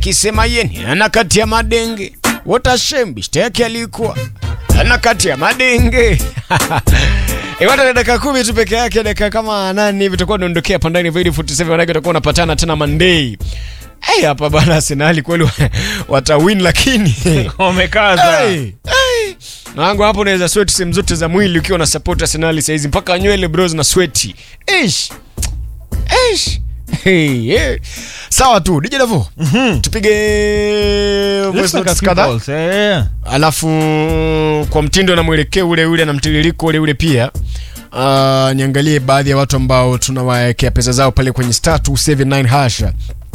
kisema yeni ana kati ya madenge watashembi shta yake alikuwa ana kati ya madenge Iwata na dakika kumi tu peke yake, dakika kama nane hivi tutakuwa tunaondokea pandani Void 47 manake tutakuwa unapatana tena Monday. Hey, hapa bana Arsenal kweli wa- watawin lakini Wamekaza. Hey, hey. Nangu hapo unaweza sweat sehemu zote za mwili ukiwa na support Arsenal saizi mpaka nywele bros na sweat. Ish. Ish. Hey, yeah. Sawa tu DJ Davo. Tupige voice Let's make a notes few kadhaa. calls, eh. Alafu kwa mtindo na mwelekeo ule ule na mtiririko ule ule pia uh, niangalie baadhi ya watu ambao tunawawekea pesa zao pale kwenye star 279 hasha.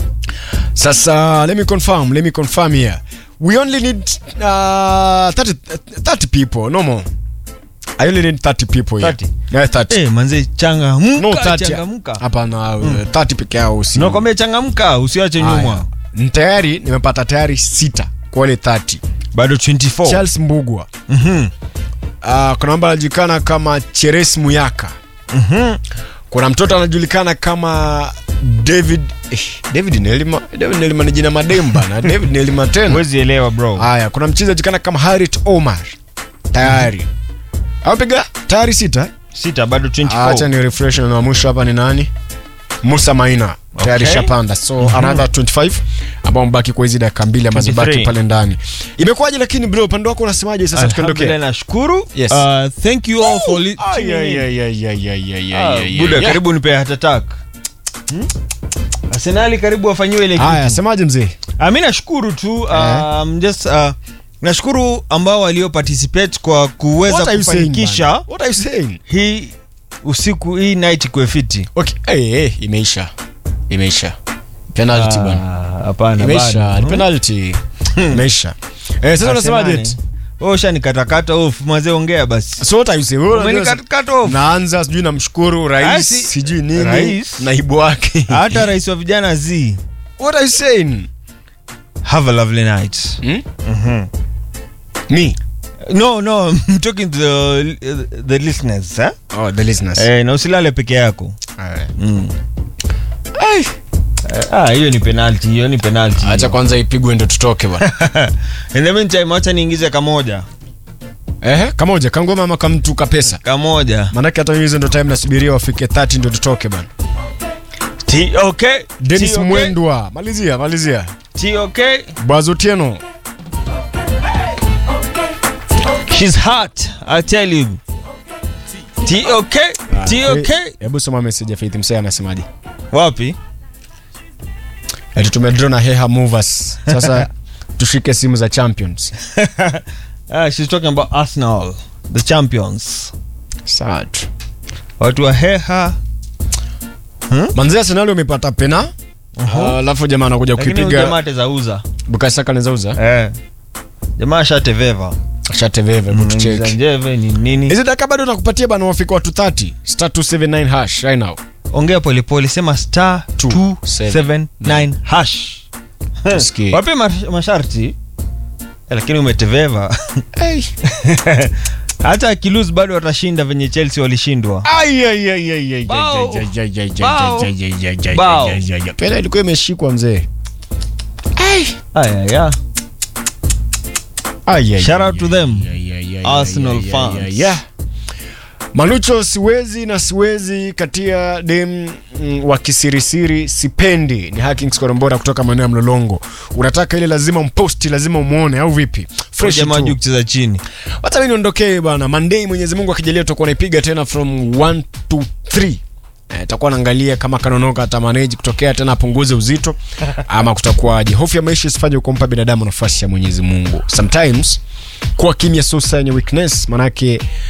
Sasa let me confirm, let me confirm here. We only need uh, 30, 30 people, no more. I only need 30 people here. 30? Yeah, 30. Eh, manze changamka, No 30. changamka. Hapana, uh, 30 peke yao si. Nakwambia changamka, usiache Haya. nyuma. Ni Tayari nimepata tayari sita kwa wale 30. Bado 24. Charles Mbugwa. Mhm. Uh, kuna mambo anajulikana kama Cheres Muyaka. Mhm. Kuna mtoto anajulikana kama David eh, David Nelima. David Nelima ni jina mademba na David Nelima tena. Huwezi elewa bro. Haya, kuna mchezaji anajulikana kama Harit Omar. Tayari. Apiga tayari sita. Sita bado 24. Acha ni refresh na wa mwisho hapa ni nani? Musa Maina. Tayari Okay. shapanda. So another 25 ambao mbaki kwa hizi dakika mbili ambazo 23. baki pale ndani. Imekuwaje lakini bro, upande wako unasemaje sasa Alhamdulillah, tukiondokea? nashukuru. Yes. Uh, thank you all for li- Ay, tuning ay, in. ay, ay, ay, ay, ay, Ah, ay, ay, Buda ay. karibu nipe heart attack. Hmm? Arsenali karibu wafanyiwe ile Haya, kitu. semaje mzee? Ah, mi nashukuru tu um, just uh, nashukuru ambao walio participate kwa kuweza What are you saying, kufanikisha man? What are you saying? hii usiku hii night kwe fiti. Okay, hey, hey, imeisha. Imeisha. Penalty bwana. Ah, Hapana Imeisha. bado. Ni penalty. Imeisha. Eh, sasa unasemaje? Arsenali. eti? Wewe ushanikatakata off mazee ongea basi. So what are you saying? Wewe unajua- Umenikatakata off. Naanza sijui namshukuru Ah, rais si- sijui nini Rais? naibu wake. Hata rais wa vijana Z. What are you saying? Have a lovely night. Hmm? Mhm. Me. No, no, I'm talking to the, the listeners, eh? Oh, the listeners. Eh, na usilale peke yako. Alright. Mm. Eh, ah, hiyo ni penalty, hiyo ni penalty. Acha kwanza ipigwe ndo tutoke bwana. In the meantime, acha niingize kamoja. Ehe, kamoja kangoma ama kamtu kapesa. Kamoja. Maanake hata hizo ndo time nasubiria wafike 30 ndo tutoke bwana. T okay. Dennis T okay. Mwendwa, malizia malizia. T okay. Bwazotieno. She's hot, I tell you. T okay. T okay. Hebu soma message ya Faith Msea anasemaje? Wapi? Ati tumedraw na Heha Movers. Sasa tushike simu za champions. ah, she's talking about Arsenal, the champions. Sawa tu. Watu wa Heha. Manzia Arsenal wamepata pena. Ah, Alafu jamaa anakuja Lakini huyu kuipiga jamaa atazauza. Bukayo Saka anaweza Eh. Jamaa shateveva. Shateveve Mm, kutucheki. njeve ni nini? Hizi dakika bado nakupatia bana wafika watu 30. Star 279 hash right now. ongea polepole sema star Two, 279 hash Tusikie. wape mash- masharti Eh, lakini umeteveva Hey. hata akilus bado watashinda venye chelsea walishindwa Ai, ai, ai, ai, ai, Bao. ai, ai, ai, ai, Bao. ai, ai, ai, ai, ai, Bao. ai, ai, ai. Pena ilikuwa imeshikwa mzee. ayaya Ai, ai, Shout ai, out to ai, them. ai, ai, ai, Arsenal ai, ai, fans. ai, ai. Manucho siwezi na siwezi katia dem mm, wa kisirisiri sipendi ni Hackings Korombora kutoka maeneo ya Mlolongo. Unataka ile lazima mposti lazima umuone au vipi? Fresh jamaa tu. juu kucheza chini Hata mimi niondokee bana. Monday Mwenyezi Mungu akijalia tutakuwa naipiga tena from 1 to 3. Eh, takuwa naangalia kama kanonoka atamanage kutokea tena apunguze uzito ama kutakuwaje. Hofu ya maisha isifanye kumpa binadamu nafasi ya Mwenyezi Mungu. Sometimes kuwa kimya sio sign ya weakness, manake